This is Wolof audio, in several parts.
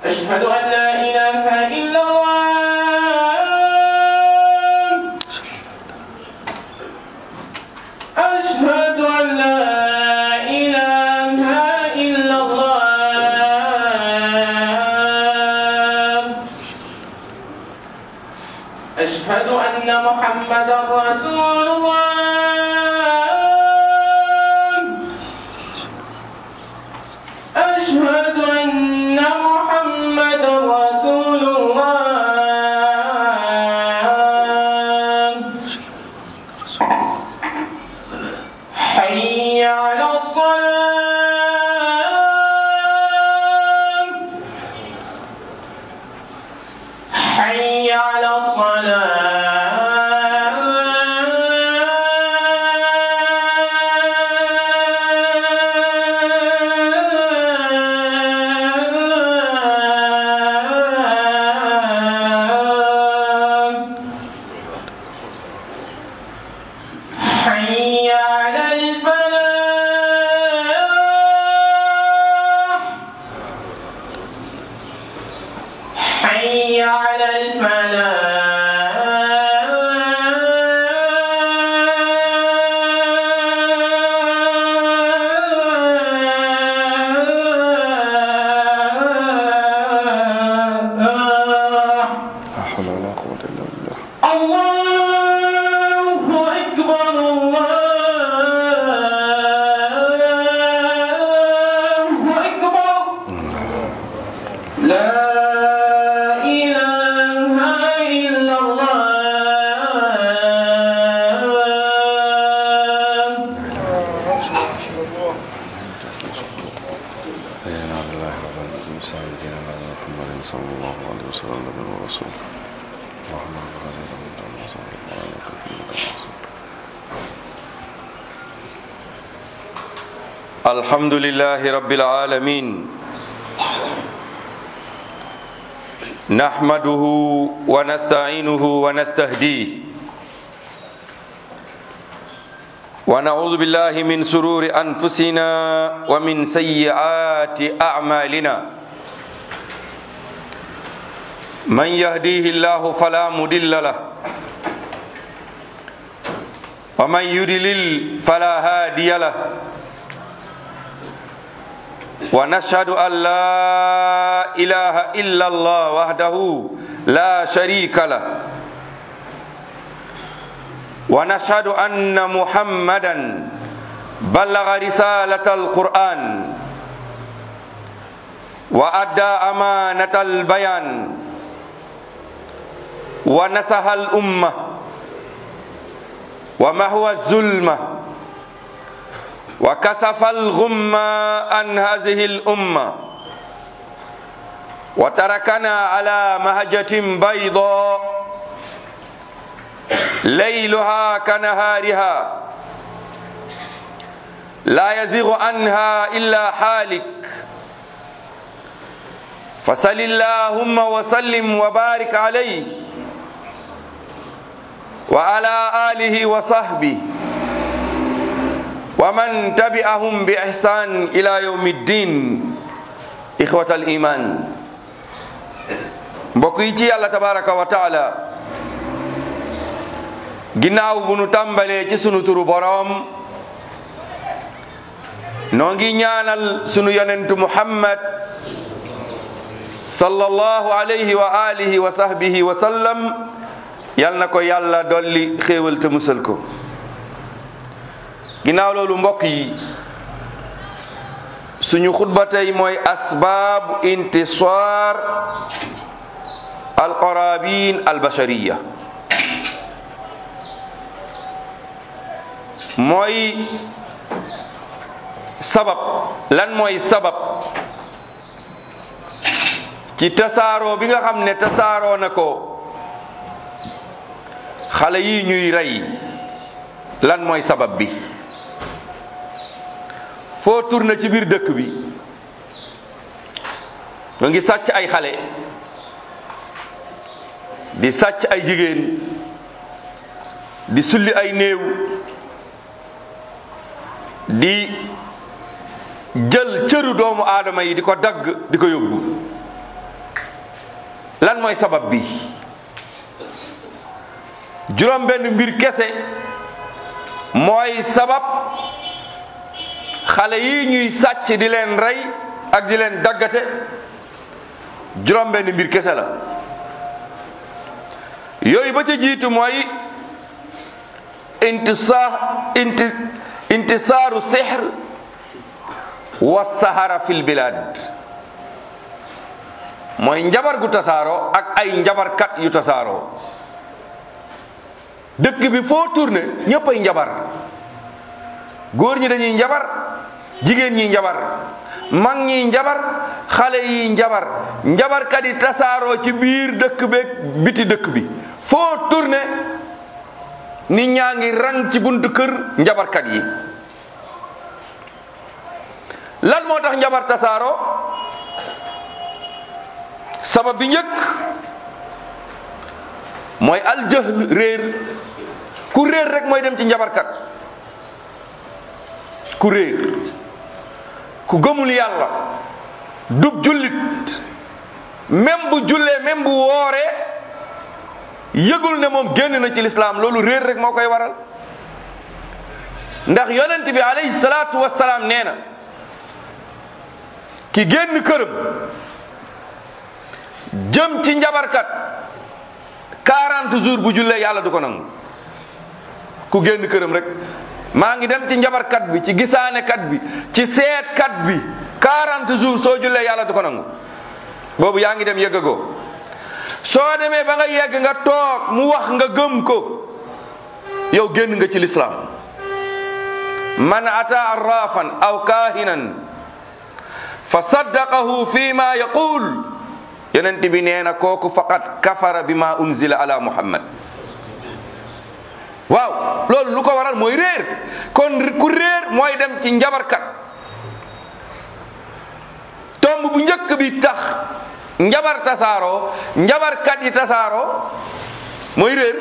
أشهد أن لا إله إلا الله أشهد أن لا إله إلا الله أشهد أن محمدا رسول الله أشهد أن محمدا رسول الله حي على الصلاة حي على الصلاة حي على الفلاح حي على الفلاح لا حول ولا قوة إلا بالله الله أكبر الله أكبر لا إله إلا الله حينا بالله رب العالمين سيدنا محمد صلى الله عليه وسلم نبي ورسول اللهم رب هذه الأمة وصلى الله على محمد وسلم الحمد لله رب العالمين نحمده ونستعينه ونستهديه ونعوذ بالله من سرور أنفسنا ومن سيئات أعمالنا من يهديه الله فلا مضل له ومن يضلل فلا هادي له ونشهد أن لا إله إلا الله وحده لا شريك له ونشهد أن محمدا بلغ رسالة القرآن وأدى أمانة البيان ونصح الأمة ومحو الظلمه وكسف الغم عن هذه الأمة وتركنا على مهجة بيضاء ليلها كنهارها لا يزيغ عنها إلا حالك فصل اللهم وسلم وبارك عليه وعلى آله وصحبه ومن تبعهم بإحسان إلى يوم الدين إخوة الإيمان mbokk yi ci yàlla tabaraka wa taala ginnaaw bu nu tàmbalee ci sunu turu boroom noo ngi ñaanal sunu yonentu muhammad sallallahu alayhi wa alihi wa sahbihi wa sallam yal na ko yàlla dolli xéewal te musal ko ginnaaw loolu mbokk yi suñu xutba tey mooy asbaabu intisar alqarabin albashariya mooy sabab lan mooy sabab ci tasaaroo bi nga xam ne tasaaroo na ko xale yi ñuy rey lan mooy sabab bi foo tourné ci biir dëkk bi nga ngi sàcc ay xale di sàcc ay jigéen di sulli ay néew di jël cëru doomu aadama yi di ko dagg di ko yóbbu lan mooy sabab bi juróom benn mbir kese mooy sabab xale yi ñuy sàcc di leen rey ak di leen daggate juróom benn mbir kese la yooyu ba ca jiitu mooy intisa inti intisaaru sihr wa sahara fil bilad mooy njabar gu tasaaroo ak ay njabarkat yu tasaaroo dëkk bi foo tourné ñëpp ay njabar góor ñi dañuy njabar jigéen ñi njabar mag ñi njabar xale yi njabar njabarkat yi tasaaroo ci biir dëkk beeg biti dëkk bi foo tourné nit ñaa ngi rang ci buntu kër njabarkat yi lan moo tax njabar tasaaroo sabab bi njëkk mooy aljahl réer ku réer rek mooy dem ci njabarkat ku réer ku gëmul yàlla dub jullit même bu jullee même bu wooree yëgul ne moom génn na ci lislaam loolu réer rek moo koy waral ndax yonent bi alayhi salaatu wassalaam nee na ki génn këram jëm ci njabarkat 40 jours bu jullee yàlla du ko nangu ku génn këram rek maa ngi dem ci njabarkat bi ci gisaanekat bi ci seetkat bi 40 jours soo jullee yàlla du ko nangu boobu yaa ngi dem yëggagoo soo demee ba nga yegg nga toog mu wax nga gëm ko yow génn nga ci lislaam man ata arrafan aw kahinan fa saddaqahu fi ma yaqul yonent bi nee na kooku faqat kafara bi ma unzila ala muhammad waaw loolu lu ko waral mooy réer kon ku réer mooy dem ci njabarkat tomb bu njëkk bi tax njabar tasaaroo njabarkat yi tasaaroo mooy réer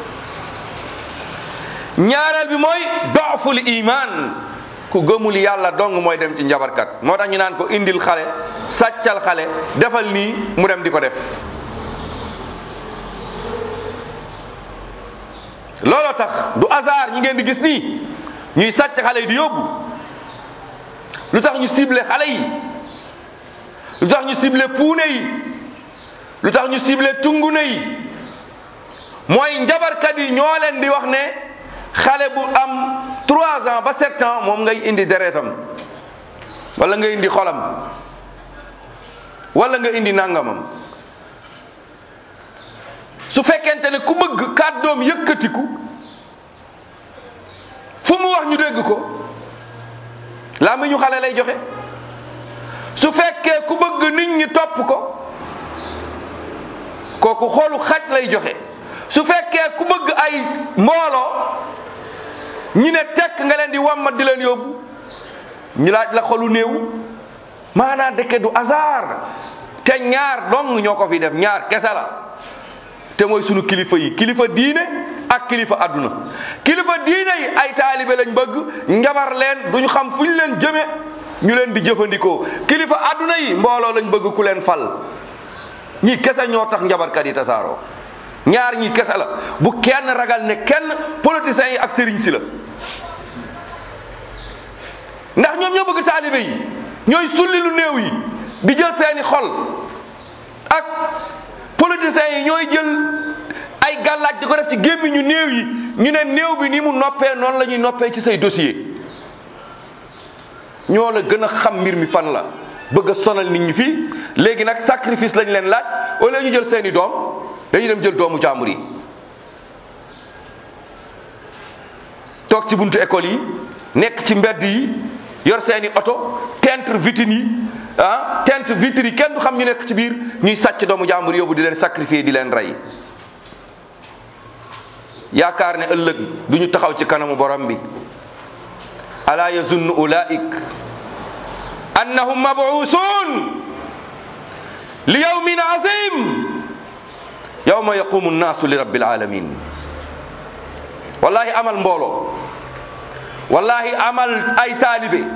ñaareel bi mooy doful iman ku gëmul yàlla dong mooy dem ci njabarkat moo tax ñu naan ko indil xale sàccal xale defal nii mu dem di ko def looloo tax du hasard ñi ngeen di gis nii ñuy sàcc xale yi di yóbbu lu tax ñu ciblé xale yi lu tax ñu ciblé puune yi lu tax ñu ciblé tungune yi mooy njabarkat yi ñoo leen di wax ne xale bu am 3 ans ba 7 ans moom ngay indi deretam wala nga indi xolam wala nga indi nangamam su fekkente ne ku bëgg kàddoom yëkkatiku fu mu wax ñu dégg ko laa mi ñu xale lay joxe su fekkee ku bëgg nit ñi topp ko kooku xoolu xaj lay joxe su fekkee ku bëgg ay mbooloo ñi ne tekk nga leen di wammat di leen yóbbu ñu laaj la xolu néew maanaam dëkke du hasard te ñaar dong ñoo ko fi def ñaar kese la te mooy sunu kilifa yi kilifa diine ak kilifa adduna kilifa diine yi ay taalibe lañ bëgg njabar leen duñu xam fu ñu leen jëme ñu leen di jëfandikoo kilifa adduna yi mbooloo lañ bëgg ku leen fal ñii kese ñoo tax njabarkat yi tasaaroo ñaar ñi kese la bu kenn ragal ne kenn politiciens yi ak sëriñ si la ndax ñoom ñoo bëgg taalibe yi ñooy sulli lu néew yi di jël seeni xol ak politiciens yi ñooy jël ay gàllaaj di ko def ci gémmiñu néew yi ñu ne néew bi ni mu noppee noonu la ñuy noppee ci say dossier ñoo la gën a xam mbir mi fan la bëgg a sonal nit ñi fii léegi nag sacrifice lañ leen laaj au lieu ñu jël seeni doom dañuy dem jël doomu jàmbur yi toog ci buntu école yi nekk ci mbedd yi yor seeni oto teintre vitrine yi ah teintre vitre yi kenn du xam ñu nekk ci biir ñuy sàcc doomu jàmbur yóbbu di leen sacrifier di leen rey yaakaar ne ëllëg du ñu taxaw ci kanamu borom bi ala yazunnu ulaik annahum mabuusun li yawmin azim yawma yaqumu nnaasu li rabbil alamin wallahi amal mbooloo wallahi amal ay taalibe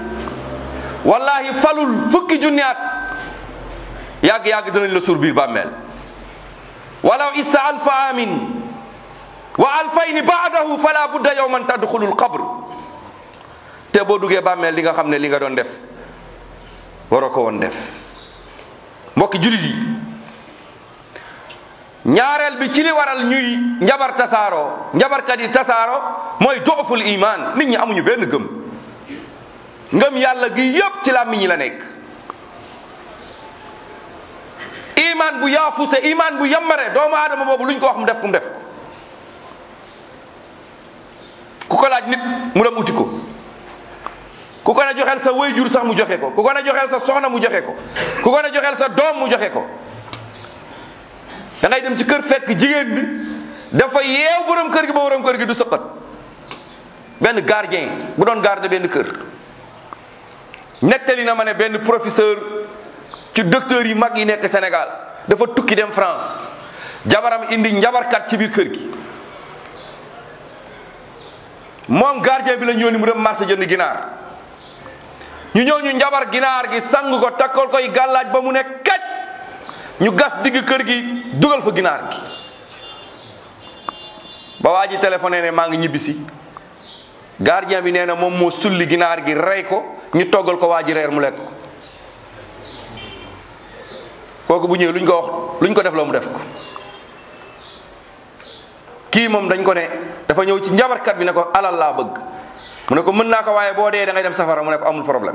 wallahi falul fukki junni at yàgg-yàgg dinañ la suur biir bàmmeel walaw ista alfa amin wa alfayni baadahu fala budda yawman tadxulu lqabr te boo duggee bàmmeel li nga xam ne li nga doon def waroo ko woon def mbokki julit yi ñaareel bi ci li waral ñuy njabar tasaaroo njabarkat yi tasaaroo mooy dooful iman nit ñi amuñu benn gëm ngëm yàlla gi yépp ci làmmiñ ñi la nekk iman bu yaafuse iman bu yambare doomu aadama boobu luñ ko wax mu def ko mu def ko ku ko laaj nit mu dem uti ko ku ko ne joxeel sa wayjur sax mu joxe ko ku ko ne joxeel sa soxna mu joxe ko ku ko ne joxeel sa doom mu joxe ko da ngay dem ci kër fekk jigéen bi dafa yeew borom kër gi ba borom kër gi du sëqat benn gardien bu doon garde benn kër nettali na ma ne benn professeur ci docteur yi mag yi nekk Sénégal dafa tukki dem France jabaram indi njabarkat ci biir kër gi moom gardien bi la ñëw ni mu dem marché jënd ginaar ñu ñëw ñu njabar ginaar gi sang ko takkal koy gàllaaj ba mu ne kaj ñu gas digg kër gi dugal fa ginaar gi ba waa ji téléphoné ne maa ngi ñibbisi gardien bi nee na moom moo sulli ginaar gi rey ko ñu toggal ko waa ji reer mu lekk ko kooku bu ñëwee luñ ko wax luñ ko def loo mu def ko kii moom dañ ko ne dafa ñëw ci njabarkat bi ne ko alal laa bëgg mu ne ko mën naa ko waaye boo dee da ngay dem safara mu ne ko amul problème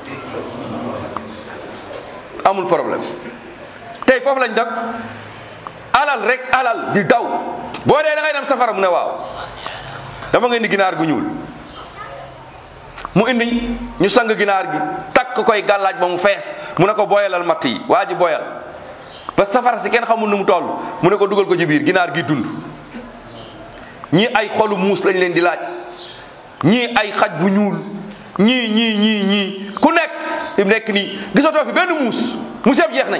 amul problème tey foofu lañ dëkk alal rek alal di daw boo dee da ngay dem safara mu ne waaw dama nga indi ginaar gu ñuul mu indi ñu sang ginaar gi takk koy gàllaaj ba mu fees mu ne ko boyalal matt yi waa ji boyal ba safara si kenn xamul nu mu toll mu ne ko dugal ko ci biir ginaar gi dund ñii ay xolu muus lañ leen di laaj ñii ay xaj bu ñuul ñii ñii ñii ñii ku nekk fi mu nekk nii gisatoo fi benn muus muus yëpp jeex nañ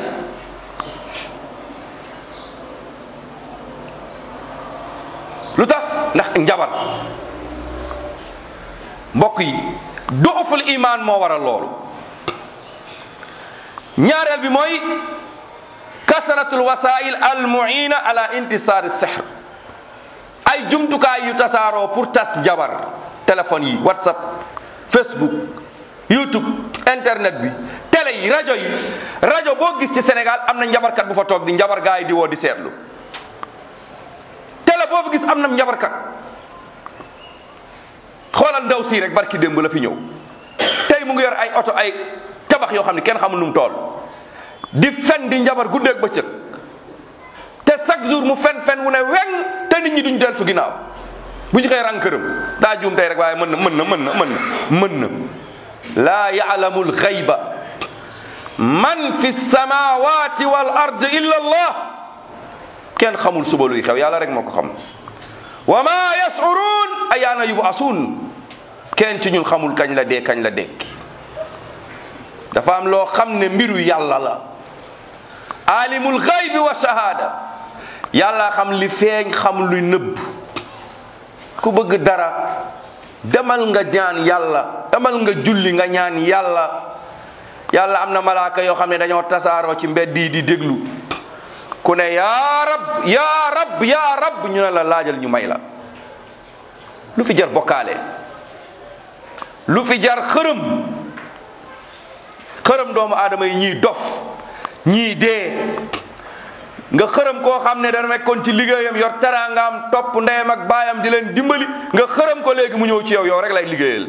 lu tax ndax njabar mbokk yi dooful iman moo waral loolu ñaareel bi mooy kasratul wasail al muina ala intisar sihr ay jumtukaay yu tasaaroo pour tas njabar téléphone yi whatsapp facebook youtube internet bi télé yi rajo yi rajo boo gis ci sénégal am na njabarkat bu fa toog di njabar gaa yi di woo di seetlu télé boo fa gis am na njabarkat xoolal ndaw sii rek barki démb la fi ñëw tey mu ngi yor ay oto ay tabax yoo xam ne kenn xamul nu mu toll di fen di njabar guddeeg bëccëg te chaque jour mu fen fen wu ne weng te nit ñi duñ deltu ginnaaw bu ñu xëy rang këram daa juum tey rek waaye mën na mën na mën na mën na mën na laa yaalamu alxayba man fi samawati wal ard illa allah kenn xamul suba luy xew yàlla rek moo ko xam wa ma yashurun ayaana yubasuun kenn ci ñun xamul kañ la dee kañ la dekki dafa am loo xam ne mbiru yàlla la alimul xaybi wa shahada yàlla xam li feeñ xam luy nëbb ku bëgg dara demal nga ñaan yàlla demal nga julli nga ñaan yàlla yàlla am na malaaka yoo xam ne dañoo tasaaroo ci mbedd yi di déglu ku ne yaa rab yaa rab yaa rab ñu ne la laajal ñu may la lu fi jar bokkaale lu fi jar xërëm xërëm doomu aadama yi ñii dof ñii dee nga xërëm koo xam ne dana nekkoon ci liggéeyam yor teraangaam topp ndeyam ak baayam di leen dimbali nga xërëm ko léegi mu ñëw ci yow yow rek lay liggéeyal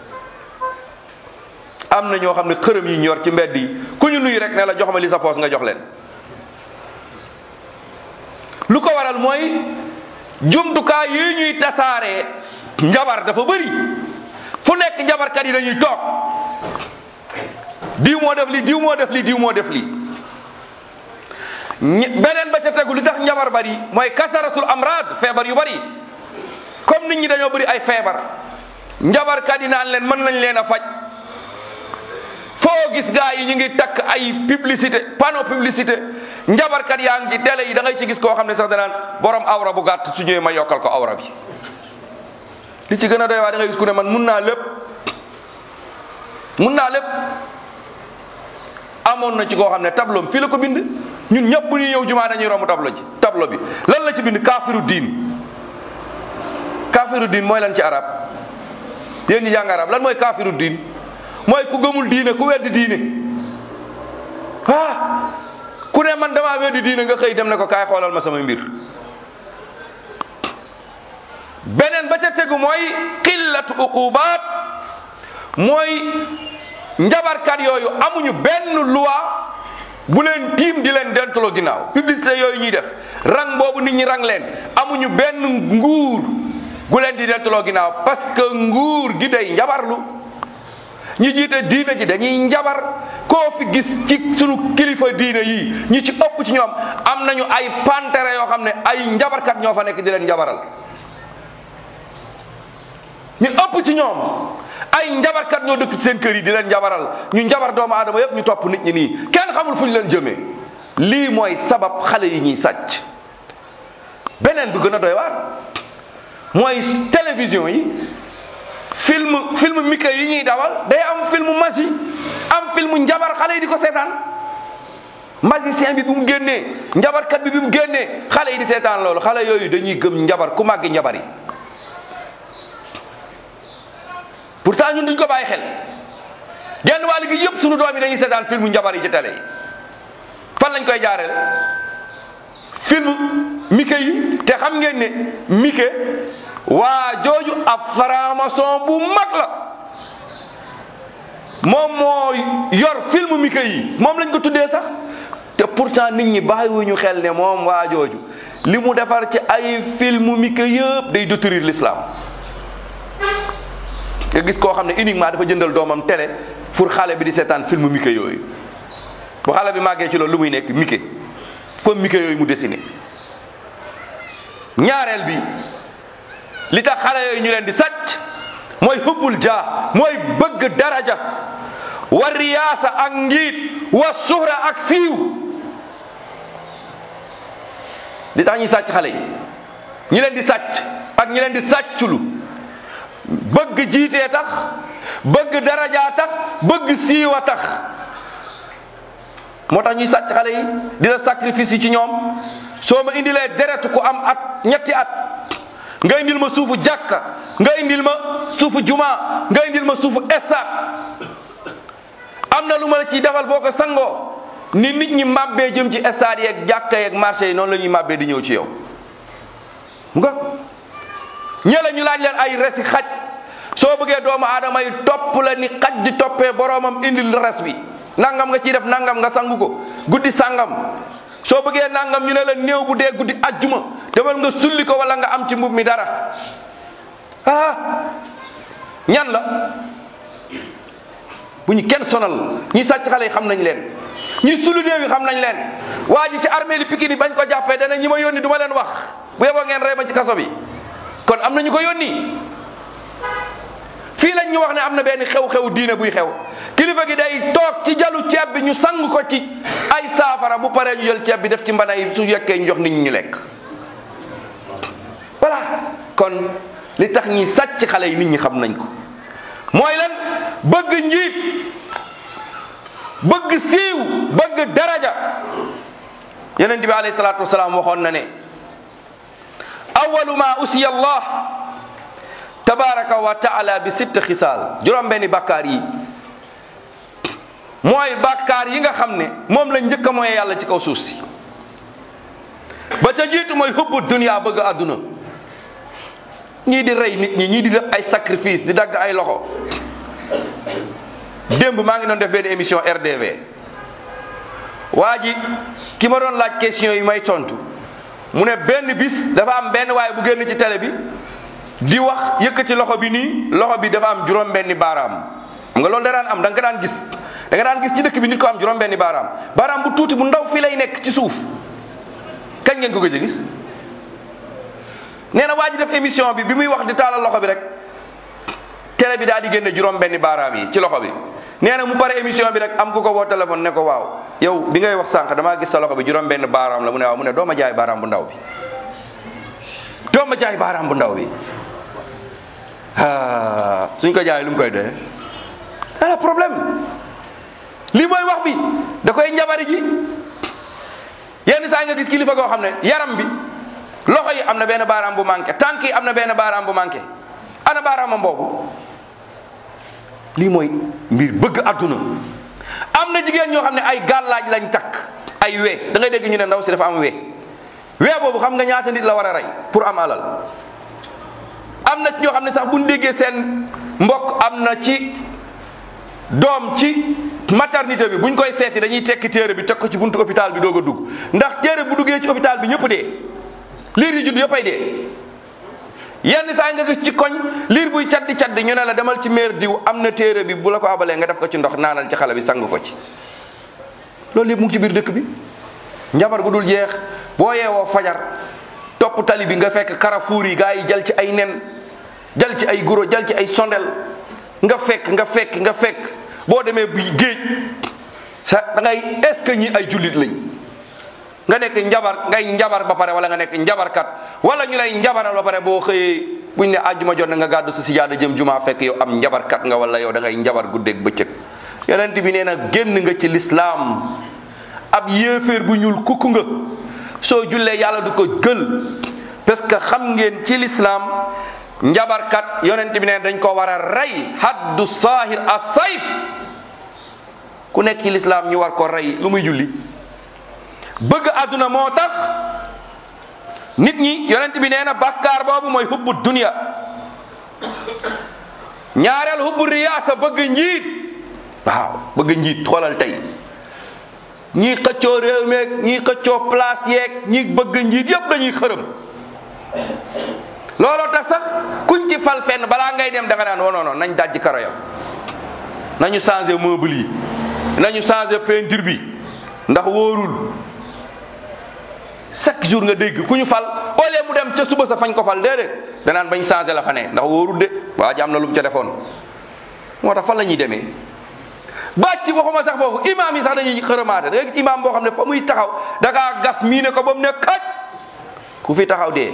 am na ñoo xam ne xërëm yi ñu yor ci mbedd yi ku ñu nuyu rek ne la jox ma li sa poos nga jox leen lu ko waral mooy jumtukaay yi ñuy tasaaree njabar dafa bëri fu nekk njabarkat yi dañuy toog diw moo def li diw moo def li diw moo def li beneen ba ca tegu li tax njabar bari mooy kasaratul amrad feebar yu bari comme nit ñi dañoo bëri ay feebar njabarkat yi naan leen mën nañ leen a faj foo gis gaa yi ñu ngi takk ay publicité panneau publicité njabarkat yaa ngi ci télé yi da ngay ci gis koo xam ne sax danaan borom awra bu gàtt su ñëwee ma yokkal ko awra bi li ci gën a doy waa da ngay gis ku ne man mun naa lépp mun naa lépp amoon na ci koo xam ne tableau fii la ko bind ñun ñëpp bu ñuy ñëw jumaa dañuy romb tableau ji tableau tableau bi lan la ci bind kaafiru diin kaafiru diin mooy lan ci arab yéen ñi jàng arab lan mooy kaafiru diin mooy ku gëmul diine ku weddi diine ah ku ne man damaa weddi diine nga xëy dem ne ko kaay xoolal ma sama mbir beneen ba ca tegu mooy qillatu uqubaat mooy njabarkat yooyu amuñu benn loi bu leen tiim di leen dentaloo ginnaaw publicité yooyu ñuy def rang boobu nit ñi rang leen amuñu benn nguur gu leen di dentaloo ginnaaw parce que nguur gi day njabarlu ñi jiite diine ji dañuy njabar koo fi gis ci sunu kilifa diine yi ñi ci ëpp ci ñoom am nañu ay pantere yoo xam ne ay njabarkat ñoo fa nekk di leen njabaral ñu ëpp ci ñoom ay njabarkat ñoo dëkk ci seen kër yi di leen njabaral ñu njabar doomu aadama yëpp ñu topp nit ñi nii kenn xamul fu ñu leen jëmee lii mooy sabab xale yi ñuy sàcc beneen bi gën a doy waar mooy télévision yi film film mika yi ñuy dawal day am film magie am film njabar xale yi di ko seetaan magicien bi bi mu génnee njabarkat bi bi mu génnee xale yi di seetaan loolu xale yooyu dañuy gëm njabar ku màggi njabar yi pourtant ñun duñ ko bàyyi xel genn wàll gi yëpp sunu doom yi dañuy seetaan film njabar yi ci télé yi fan lañ koy jaareel film mike yi te xam ngeen ne mike waa jooju ab franc-maçon bu mag la moom moo yor film mike yi moom lañ ko tuddee sax te pourtant nit ñi bàyyiwuñu xel ne moom waa jooju li mu defar ci ay film mike yëpp day détruire l'islam nga gis koo xam ne uniquement dafa jëndal doomam télé pour xale bi di seetaan film mike yooyu bu xale bi màggee ci loolu lu muy nekk mike comme mike yooyu mu dessiné ñaareel bi li tax xale yooyu ñu leen di sàcc mooy hubbul jaa mooy bëgg daraja wa riyaasa ak ngiit wa suhra ak siiw li tax ñuy sàcc xale yi ñi leen di sàcc ak ñi leen di sàcculu bëgg jiitee tax bëgg darajaa tax bëgg siiwa tax moo tax ñuy sàcc xale yi di la sacrifice yi ci ñoom soo ma indilee deret ku am at ñetti at nga indil ma suufu jàkka nga indil ma suufu juma nga indil ma suufu estaat am na lu ma la ciy defal boo ko sangoo ni nit ñi màbbee jëm ci estaat yeeg jàkka yeeg marché yi noonu la ñuy màbbee di ñëw ci yow nga ñële ñu laaj leen ay resi xaj soo bëggee doomu aadama yi topp la ni xaj di toppee boroomam indil res bi nangam nga ciy def nangam nga sangu ko guddi sangam soo bëggee nangam ñu ne la néew bu dee guddi ajjuma demal nga sulli ko wala nga am ci mbub mi dara ah ñan la bu ñu kenn sonal ñi sàcc xale yi xam nañ leen ñi sulu néew yi xam nañ leen waa ji ci armée li Pikine bañ ko jàppee dana ñi ma yónni du ma leen wax bu yeboo ngeen rey ma ci kaso bi kon am na ñu ko yónni fii lañ ñu wax ne am na benn xew-xew diine buy xew kilifa gi day toog ci jalu ceeb bi ñu sang ko ci ay saafara bu paree ñu jël ceeb bi def ci mbana yi su yekkee ñu jox nit ñi ñu lekk voilà kon li tax ñi sàcc xale yi nit ñi xam nañ ko mooy lan bëgg njiit bëgg siiw bëgg daraja yonent bi alayhi salaatu wasalaam waxoon na ne awalu ma usiya allah tabaraka wa taala bi sitt xisaal juróom benni bàkkaar yi mooy bàkkaar yi nga xam ne moom lañ njëkk a mooy yàlla ci kaw suuf si ba ca jiitu mooy hubbu dunya bëgg àdduna ñii di rey nit ñi ñii di def ay sacrifice di dagg ay loxo démb maa ngi doon def benn émission RDV waa ji ki ma doon laaj question yi may tontu mu ne benn bis dafa am benn waaye bu génn ci télé bi di wax yëkkati loxo bi nii loxo bi dafa am juróom benni baaraam xam nga loolu da daan am da nga ko daan gis da nga daan gis ci dëkk bi nit ko am juróom benni baaraam baaraam bu tuuti bu ndaw fii lay nekk ci suuf kañ ngeen ko gëj a gis nee na waa ji def émission bi bi muy wax di taalal loxo bi rek télé bi daal di génne juróom benni baaraam yi ci loxo bi nee na mu pare émission bi rek am ku ko woo téléphone ne ko waaw yow bi ngay wax sànq damaa gis sa loxo bi juróom benn baaraam la mu ne waaw mu ne doo ma jaay baaraam bu ndaw bi doo ma jaay baaraam bu ndaw bi ah suñ ko jaay lu mu koy doyee ala problème lii mooy wax bi da koy njabari ji yenn saa yi nga gis kilifa goo xam ne yaram bi loxo yi am na benn baaraam bu manqué tànk yi am na benn baaraam bu manqué ana baaraamam boobu lii mooy mbir bëgg adduna am na jigéen ñoo xam ne ay gàllaaj lañ takk ay wee da ngay dégg ñu ne ndaw si dafa am wee wee boobu xam nga ñaata nit la war a rey pour am alal am na ci ñoo xam ne sax bu ñu déggee seen mbokk am na ci doom ci maternité bi buñ koy seeti dañuy tekki téere bi teg ko ci buntu hôpital bi doog a dugg ndax téere bu duggee ci hôpital bi ñëpp dee liir yi judd yëppay dee yenn saa nga gis ci koñ liir buy caddi caddi ñu ne la demal ci meer diw am na téere bi bu la ko abalee nga def ko ci ndox naanal ci xale bi sang ko ci loolu yëpp mu ngi ci biir dëkk bi njabar gu dul jeex boo yeewoo fajar topp tali bi nga fekk carrefour yi gaa yi jël ci ay nen jël ci ay guro jël ci ay sondel nga fekk nga fekk nga fekk boo demee bu géej sa da ngay est ce que ñi ay jullit lañ nga nekk njabar ngay njabar ba pare wala nga nekk njabarkat wala ñu lay njabaral ba pare boo xëyee buñ ne àjjuma jot na nga gàddu sa sijaada jëm jumaa fekk yow am njabarkat nga wala yow da ngay njabar guddeeg bëccëg yonent bi nee na génn nga ci lislaam ab yéeféer bu ñuul kukk nga soo jullee yàlla du ko gël parce que xam ngeen ci lislaam njabarkat yonent bi nee na dañ ko war a rey haddu saahir a sayf ku nekk ci lislaam ñu war ko rey lu muy julli bëgg àdduna moo tax nit ñi yonent bi nee na bàkkaar boobu mooy hubbu dunya ñaareel hubbu riyaasa bëgg njiit waaw bëgg njiit xoolal tey ñii xëccoo réew meeg ñii xëccoo place yeeg ñii bëgg njiit yépp dañuy xërëm looloo tax sax kuñ ci fal fenn balaa ngay dem da nga naan non non nañ dajji karo yam nañu changé meuble yi nañu changé peinture bi ndax wóorul chaque jour nga dégg ku ñu fal au lieu mu dem ca suba sa fañ ko fal déedéet danaan bañ changé la fa ne ndax wóorul de waa ji am na lu mu ca defoon moo tax fan la ñuy demee bàcc waxuma sax foofu imaam yi sax dañuy xërëmaate da nga gis imaam boo xam ne fa muy taxaw da kaa gas mii ne ko ba mu ne kaj ku fi taxaw dee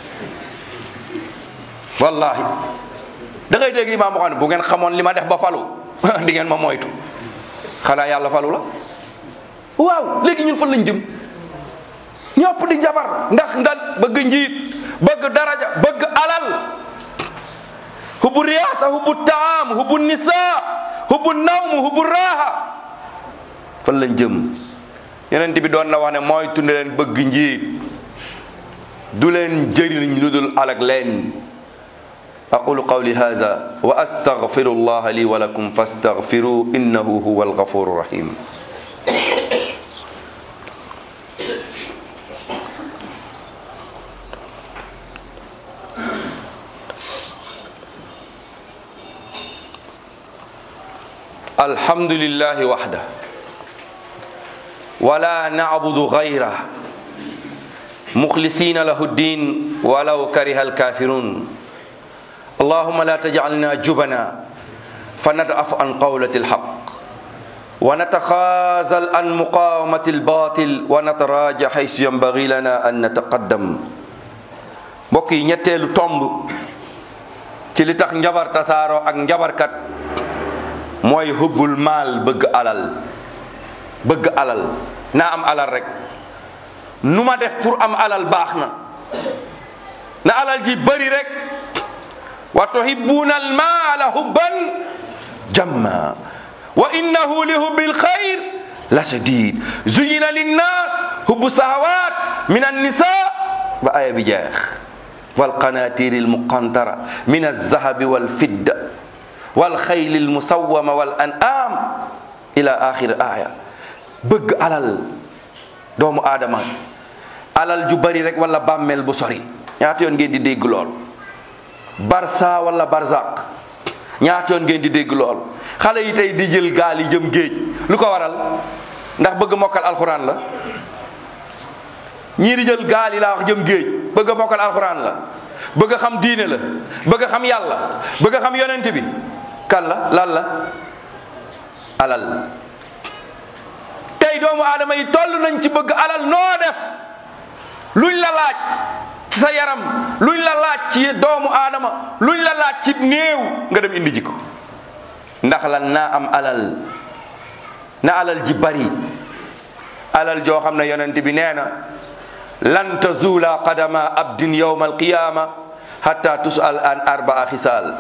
wallahi da ngay dégg imaam boo xam ne bu ngeen xamoon li ma def ba falu di ngeen ma moytu xanaa yàlla falu la waaw léegi ñun fan lañ jëm ñëpp di jabar ndax ndan bëgg njiit bëgg daraja bëgg alal hubbu riyaasa hubbu taam hubbu nisaa hubbu nawm hubbu raaha fan lañ jëm yeneen bi doon na wax ne mooy tunde leen bëgg njiit du leen jëriñ lu dul alak leen aqulu qawli hadha wa astaghfiru allah li wa lakum fastaghfiru innahu huwa alghafuru rahim الحمد لله وحده ولا نعبد غيره مخلصين له الدين ولو كره الكافرون اللهم لا تجعلنا جبنا فندعف عن قولة الحق ونتخاذل عن مقاومة الباطل ونتراجع حيث ينبغي لنا أن نتقدم بقي ñettelu tomb ci li tax njabar tasaaro ak njabarkat mooy hubbul maal bëgg alal bëgg alal naa am alal rek nu ma def pour am alal baax na na alal ji bëri rek wa tuhibbuuna al maala hubban jamma wa innahu li hubbil xayr la shadid zuyina linnas hubbu sahawat min annisa ba aya bi jeex walqanatir almuqantara min alzahabi walfidda والخيل المسومة والأنعام إلى آخر آية bëgg alal doomu aadama alal ju bari rek wala bàmmeel bu sori ñaata yoon ngeen di dégg lool barsa wala barzak ñaata yoon ngeen di dégg lool xale yi tey di jël gaal yi jëm géej lu ko waral ndax bëgg mokkal alxuraan la ñii di jël gaal yi laa wax jëm géej bëgg mokkal alxuraan la bëgg xam diine la bëgg xam yàlla bëgg xam yonent bi kan la lan la alal tey doomu aadama yi toll nañ ci bëgg alal noo def luñ la laaj ci sa yaram luñ la laaj ci doomu aadama luñ la laaj ci néew nga dem indi jiko ndax lan naa am alal na alal ji bari alal joo xam ne yonent bi nee na lan tazula qadama abdin yawma alqiyama hatta tusal an arbaa xisaal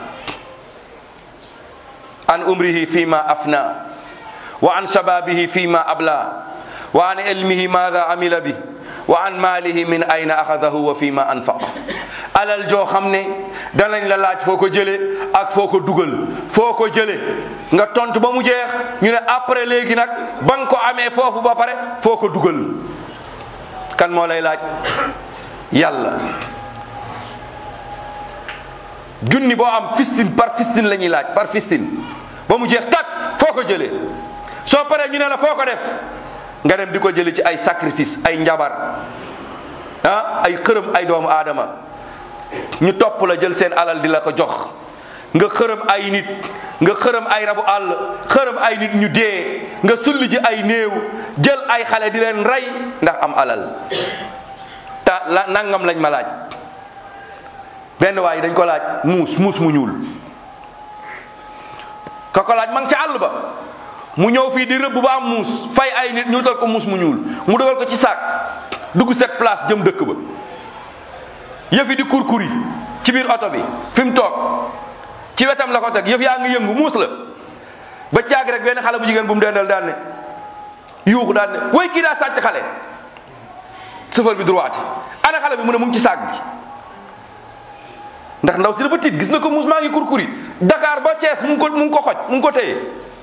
an umrihi fima afna wa an shababihi fima abla wa an ilmihi maada amila bi wa an maalihi min ayna axadahu wa fima anfaqa alal joo xam ne danañ la laaj foo ko jële ak foo ko dugal foo ko jële nga tontu ba mu jeex ñu ne après léegi nag ba nga ko amee foofu ba pare foo ko dugal kan moo lay laaj yàlla junni boo am fistine par fistine la ñuy laaj par fistine ba mu jeex tak foo ko jëlee soo paree ñu ne la foo ko def nga dem di ko jëlee ci ay sacrifice ay njabar ah ay xërëm ay doomu aadama ñu topp la jël seen alal di la ko jox nga xërëm ay nit nga xërëm ay rabu àll xërëm ay nit ñu dee nga sulli ji ay néew jël ay xale di leen rey ndax am alal ta la nangam lañ ma laaj benn waay dañ ko laaj muus muus mu ñuul ka ko laaj ma ngi ca àll ba mu ñëw fii di rëbb ba am muus fay ay nit ñu dal ko muus mu ñuul mu dugal ko ci saak dugg set place jëm dëkk ba yëf yi di kurkuri ci biir oto bi fi mu toog ci wetam la ko teg yëf yaa ngi yëngu muus la ba caag rek benn xale bu jigéen bu mu dendal daan ne yuuxu daan ne way kii daa sàcc xale sëfal bi droite ana xale bi mu ne mu ngi ci saak bi ndax ndaw si dafa tiit gis na ko muus maa ngi kurkuri Dakar ba Thiès mu ngi ko mu ngi ko xoj mu ngi ko téye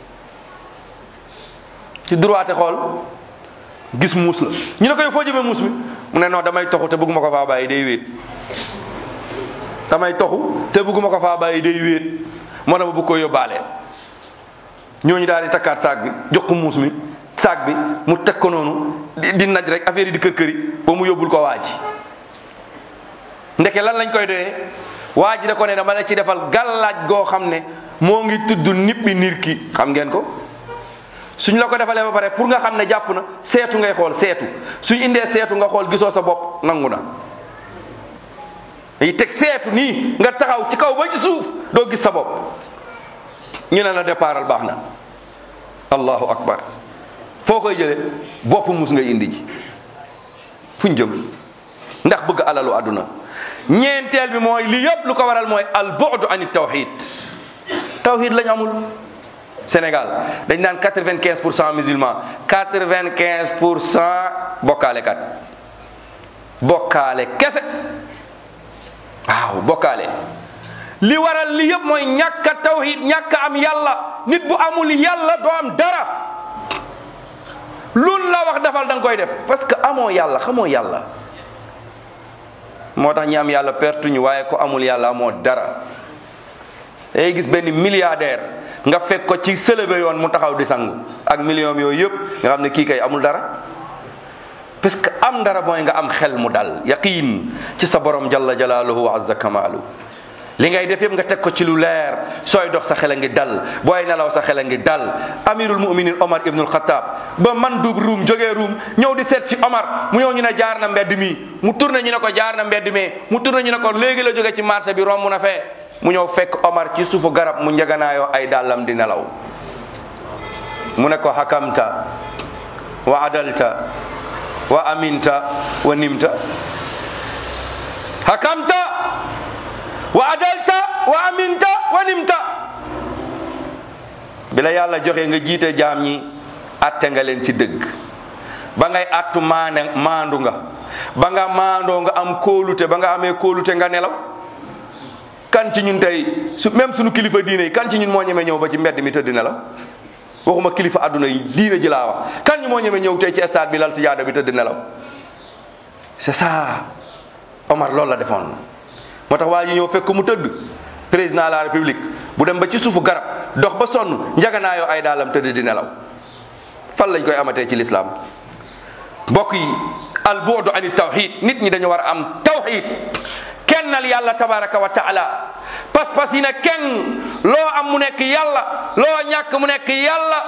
ci droite xool gis muus la ñu ne ko yow foo jëmee muus mi mu ne non damay toxu te bëgguma ko faa bàyyi day wéet damay toxu te bëgguma ko faa bàyyi day wéet moo tax ma bëgg ko yóbbaale ñooñu daal di takkaat saak bi jox ko muus mi saak bi mu teg ko noonu di di naj rek affaire yi di kër këri ba mu yóbbul ko waa ji ndeke lan lañ koy doyee waa ji da ko ne dama la ci defal gàllaaj goo xam ne moo ngi tudd nippi nir ki xam ngeen ko suñ la ko defalee ba pare pour nga xam ne jàpp na seetu ngay xool seetu suñ indee seetu nga xool gisoo sa bopp nangu na yi teg seetu nii nga taxaw ci kaw ba ci suuf doo gis sa bopp ñu ne la départal baax na allahu akbar foo koy jële bopp mus ngay indi ji fuñ jëm ndax bëgg alalu àdduna ñeenteel bi mooy li yëpp lu ko waral mooy al bu'du ani tawhid tawhid lañ amul Sénégal dañ naan quatre-vingt-quinze pour cent musulman quatre-vingt-quinze pour cent bokkaale kat bokkaale kese waaw bokkaale li waral li yëpp mooy ñàkk a tawhid ñàkk a am yàlla nit bu amul yàlla doo am dara loolu la wax defal da nga koy def parce que amoo yàlla xamoo yàlla moo tax ñi am yàlla pertuñu waaye ko amul yàlla amoo dara day gis benn milliardaire nga fekk ko ci sëlëbe yoon mu taxaw di sangu ak million yooyu yëpp nga xam ne kii kay amul dara parce que am dara mooy nga am xel mu dal yaqiin ci sa borom jalla jalaaluhu wa azza kamaalu li ngay def yëpp nga teg ko ci lu leer sooy dox sa xel a ngi dal booy nelaw sa xel a ngi dal amirul muminin omar ibnul xataab ba man duub ruum jógee ruum ñëw di seet si omar mu ñëw ñu ne jaar na mbedd mi mu tourné ñu ne ko jaar na mbedd mi mu tourné ñu ne ko léegi la jóge ci marché bi romb na fee mu ñëw fekk omar ci suufu garab mu njaganaayoo ay dàllam di nelaw mu ne ko hakamta wa adalta wa aminta wa nimta hakamta wa adalta wa aminta wa nimta bi la yàlla joxe nga jiite jaam ñi atte nga leen ci dëgg ba ngay attu maane maandu nga ba nga maandoo nga am kóolute ba nga amee kóolute nga nelaw kan ci ñun tey su même suñu kilifa diine yi kan ci ñun moo ñeme ñëw ba ci mbedd mi tëdd nelaw waxuma kilifa adduna yi diine ji laa wax kan ñu moo ñeme ñëw tey ci stade bi lal si jaada bi tëdd nelaw c'est ça Omar loolu la defoon moo tax waa ji ñëw fekk mu tëdd président de la république bu dem ba ci suufu garab dox ba sonn njaganaayoo ay daalam tëdd di nelaw fan lañ koy amatee ci lislaam mbokk yi al bu'du ani tawhid nit ñi dañu war a am tawhid kennal yàlla tabaraka wa taala pas-pas yi ne kenn loo am mu nekk yàlla loo ñàkk mu nekk yàlla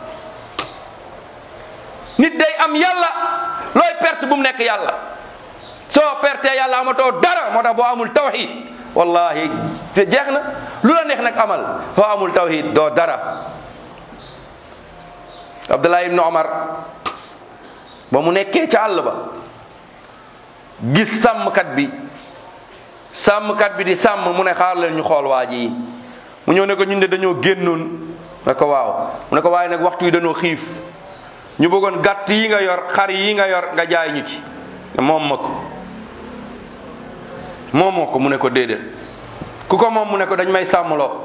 nit day am yàlla looy perte bu mu nekk yàlla soo pertee yàlla amatoo dara moo tax boo amul tawhid wallahi te jeex na lu la neex nag amal boo amul tawhid doo dara abdullah ibnu omar ba mu nekkee ca àll ba gis sàmmkat bi sàmmkat bi di sàmm mu ne xaar leen ñu xool waa ji mu ñëw ne ko ñun de dañoo génnoon ne ko waaw mu ne ko waaye nag waxtu yi dañoo xiif ñu bëggoon gàtt yi nga yor xar yi nga yor nga jaay ñu ci moom ma ko moom moo ko mu ne ko déedéet ku ko moom mu ne ko dañ may sàmmloo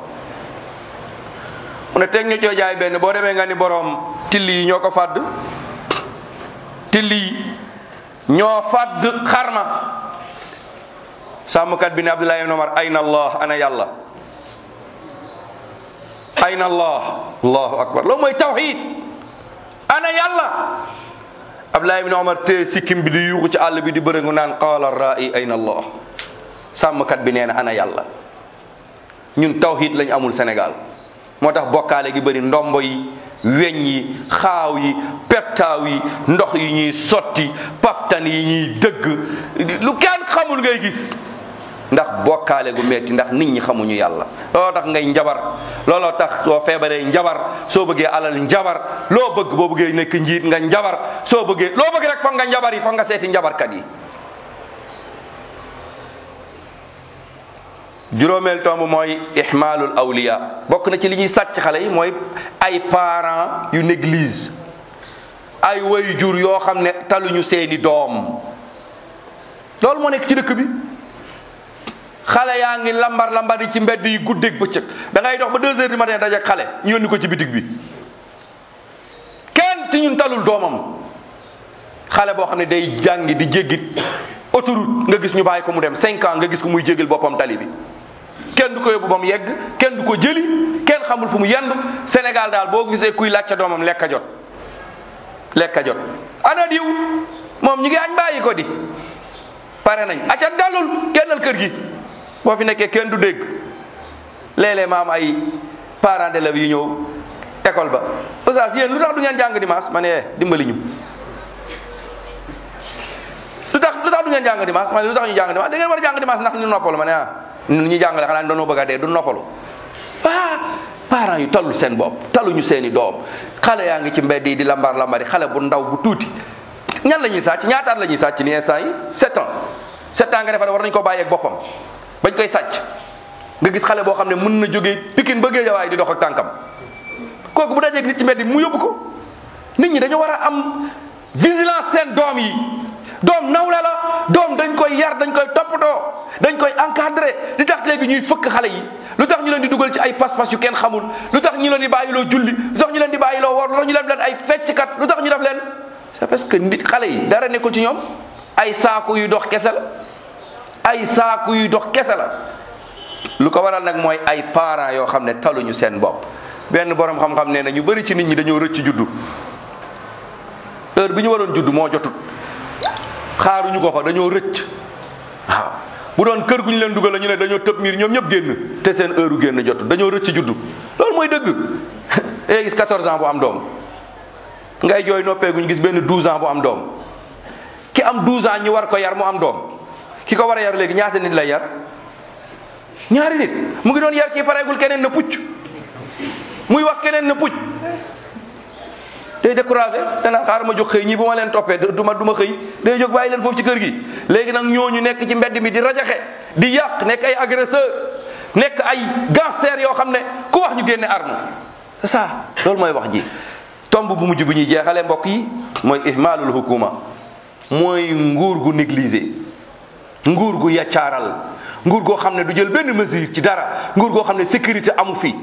mu ne teg ñu coo jaay benn boo demee nga ni boroom till yi ñoo ko fàdd till yi ñoo fàdd xarma sàmmkat bi ne Abdullah ibn Umar ayna allah ana yàlla ayna allah allahu akbar loolu mooy tawxid ana yàlla Abdullah ibn Umar tee sikkim bi di yuuxu ci àll bi di bërëngu naan qaala ra'i ayna allah sàmmkat bi nee na ana yàlla ñun tawxid lañ amul Sénégal moo tax bokkaale gi bëri ndombo yi weñ yi xaaw yi pettaaw yi ndox yi ñuy sotti paftan yi ñuy dëgg lu kenn xamul ngay gis ndax bokkaale gu metti ndax nit ñi xamuñu yàlla looloo tax ngay njabar looloo tax soo feebaree njabar soo bëggee alal njabar loo bëgg boo bëggee nekk njiit nga njabar soo bëggee loo bëgg rek foog nga njabar yi foog nga seeti njabarkat yi juróomeel tomb mooy ihmaalul awliya bokk na ci li ñuy sàcc xale yi mooy ay parents yu néglige ay waajur yoo xam ne taluñu seeni doom loolu moo nekk ci dëkk bi xale yaa ngi lambar lambar yi ci mbedd yi guddeeg bëccëg da ngay dox ba deux heures du matin dajak xale ñu yónni ko ci bitig bi kenn ti ñun talul doomam xale boo xam ne day jàngi di jéggit autoroute nga gis ñu bàyyi ko mu dem cinq ans nga gis ko muy jégal boppam tali bi kenn du ko yóbbu ba mu yegg kenn du ko jëli kenn xamul fu mu yendu Sénégal daal boo gisee kuy laajte doomam lekk a jot lekk a jot ana diw moom ñu ngi añ bàyyi ko di pare nañ aca dalul kennal kër gi boo fi nekkee kenn du dégg léeg-léeg ma am ay parents d'élèves yu ñëw école ba oustaz yéen lu tax du ngeen jàng dimanche ma ne eh dimbali ñu lu tax lu tax du ngeen jàng dimanche ma ne lu tax ñu jàng dimanche da ngeen war a jàng dimanche ndax ñu noppalu ma ne ah ñun ñu jàngale xanaa dañoo bëgg a dee du noppalu ah parents yu tallu seen bopp taluñu seeni doom xale yaa ngi ci mbedd yi di lambar lambari xale bu ndaw bu tuuti ñan la ñuy sàcc ñaataat la ñuy sàcc ni instant yi sept ans sept ans nga defa war nañ ko bàyyeeg boppam bañ koy sàcc nga gis xale boo xam ne mën na jógee Pikine ba Géejawaay di dox ak tànkam kooku bu dajeeg nit ci mbedd mu yóbbu ko nit ñi dañoo war a am vigilance seen doom yi doom nawle la doom dañ koy yar dañ koy toppatoo dañ koy encadré li tax léegi ñuy fëkk xale yi lu tax ñu leen di dugal ci ay pas-pas yu kenn xamul lu tax ñu leen di bàyyiloo julli lu tax ñu leen di bàyyiloo woor lu tax ñu def leen ay fecckat lu tax ñu def leen c'est parce que nit xale yi dara nekkul ci ñoom ay saaku yu dox kese la ay saaku yu dox kese la lu ko waral nag mooy ay parents yoo xam ne taluñu seen bopp benn borom xam-xam nee na ñu bëri ci nit ñi dañoo rëcc juddu heure bi ñu waroon juddu moo jotut xaaruñu ko fa dañoo rëcc waaw bu doon kër gu ñu leen dugal la ñu ne dañoo tëb miir ñoom ñëpp génn te seen heure génn jotut dañoo rëcc juddu loolu mooy dëgg eh gis 14 ans bu am doom ngay jooy noppeeguñ gis benn 12 ans bu am doom ki am 12 ans ñu war ko yar mu am doom ki ko war a yar léegi ñaata nit lay yar ñaari nit mu ngi doon yar kii pareegul keneen na pucc muy wax keneen na pucc day découragé danaan xaaral ma jóg xëy ñii bu ma leen toppee du ma du ma xëy day jóg bàyyi leen foofu ci kër gi léegi nag ñooñu nekk ci mbedd mi di rajaxe di yàq nekk ay agresseur nekk ay gangster yoo xam ne ku wax ñu génne arme c'est ça loolu mooy wax ji tomb bu mujj bu ñuy jeexalee mbokk yi mooy ihmalul hukuma mooy nguur gu négligé nguur gu yaccaaral nguur goo xam ne du jël benn mesure ci dara nguur goo xam ne sécurité amu fi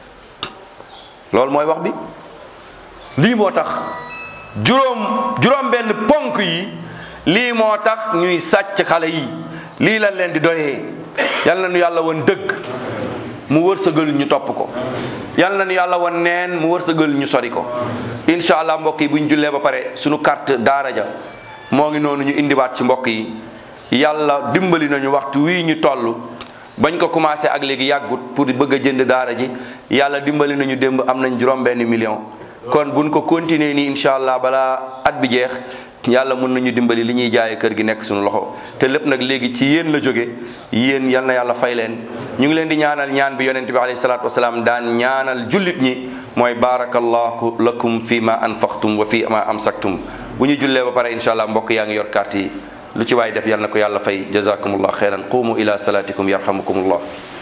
loolu mooy wax bi lii moo tax juróom juróom benn ponk yi lii moo tax ñuy sàcc xale yi lii lañ leen di doyee yal na nu yàlla woon dëgg mu wërsëgal ñu topp ko yal na nu yàlla woon neen mu wërsëgal ñu sori ko incha allah mbokk yi bu ñu jullee ba pare suñu carte daara ja moo ngi noonu ñu indiwaat ci mbokk yi yàlla dimbali nañu waxtu wii ñu toll bañ ko commencé ak léegi yàggut pour bëgg a jënd daara ji yàlla dimbali nañu démb am nañ juróom benn million kon buñ ko continuer nii incha allah balaa at bi jeex yàlla mun nañu dimbali li ñuy jaayee kër gi nekk suñu loxo te lépp nag léegi ci yéen la jóge yéen yal na yàlla fay leen ñu ngi leen di ñaanal ñaan bi yonent bi alayhi salaatu wasalaam daan ñaanal jullit ñi mooy barakallahu lakum fi ma anfaqtum wa fi ma amsaktum bu ñu jullee ba pare incha allah mbokk yaa ngi yor carte yi lu ci waay def yal na ko yàlla fay jazakumullah xeyran qumu ila salatikum yarhamukumullah